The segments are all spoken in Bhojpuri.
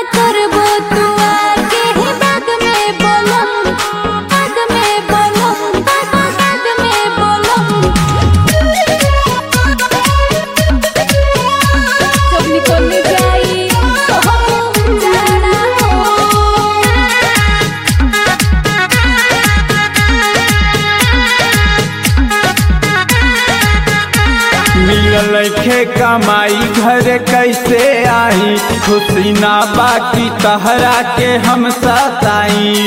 करबो तू आके ही बाद में बोलम बाद में बोलम बाद में बोलम जब निकल जाई तो हम जाना मिलल खे कमाई घर कैसे आई खुशी ना बाकी तहरा के हम सताई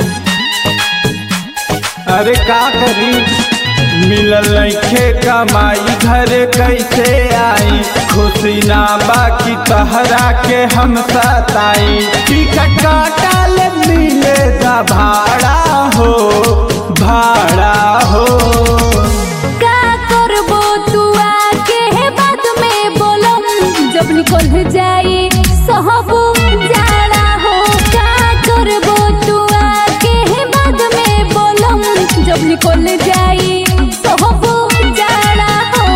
अरे का करी मिलल खे कमाई घर कैसे आई खुशी ना बाकी तहरा के हम सताई टिकट काटल मिले दा भाड़ा हो भाड़ा हो का करबो तू आके हे बाद में बोलम जब निकल जाई सहब जाड़ा हो का करबो तू आके हे बाद में बोलम जब निकल जाई सहब जाड़ा हो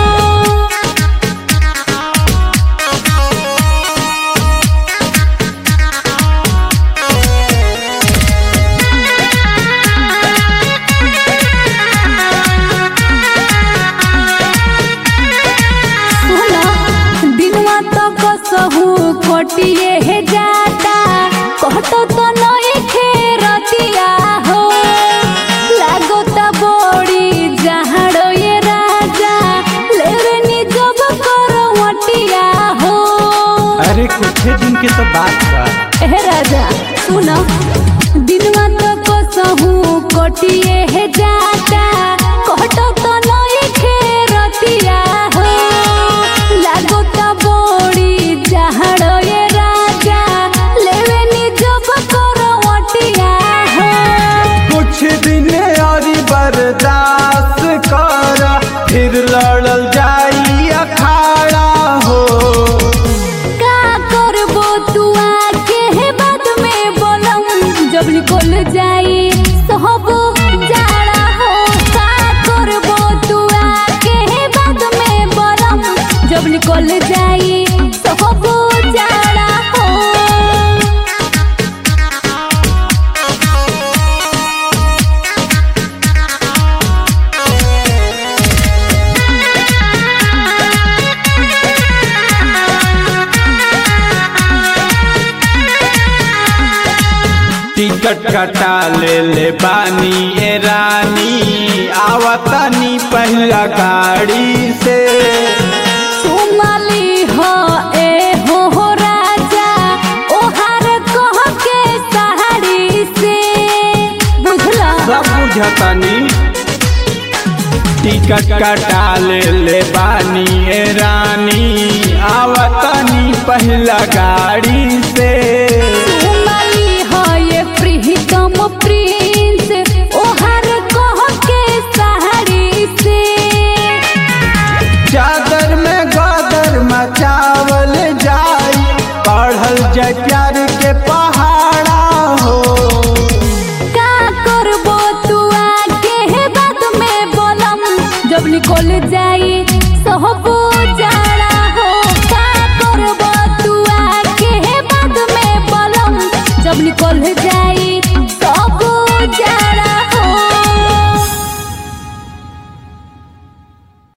सुना दिनवा तो कसहू खटिए हे जाता कहतो तो नए खेरतिया हो लागो ता बड़ी जहाड़ो ये राजा लेवे नी जब करवटिया हो अरे कुछ दिन के तो बात बा ए राजा सुना दिनवा तो कसहू कटिए हे जाता कहतो तो नए खेरतिया हो लागो ता बड़ी जहाड़ो ये राजा लेवे नी जब करवटिया हो कुछ दिन और बर्दाश्त कर फिर लड़ल जाई अखाड़ा हो का करबो तू आके हे बाद में बोलम जब निकल जाई सहब जाड़ा हो का करबो तू आके हे बाद में बोलम जब निकल जाई सहब जाड़ा हो टिकट कटा ले ले बानी ए रानी आवतनी पहला गाड़ी से सुमली हो ए हो हो राजा ओहार कह के साड़ी से बुझला सब बुझतनी टिकट कटा ले ले बानी ए रानी आवतनी पहला गाड़ी से सुमली हो ये प्रीतम प्रिंस ओहार कह के साड़ी से चादर में गदर मचावल जाई पढ़ल जाय प्यार के पहाड़ा हो का करबो तू आके हे बाद में बोलम जब निकल जाई सहब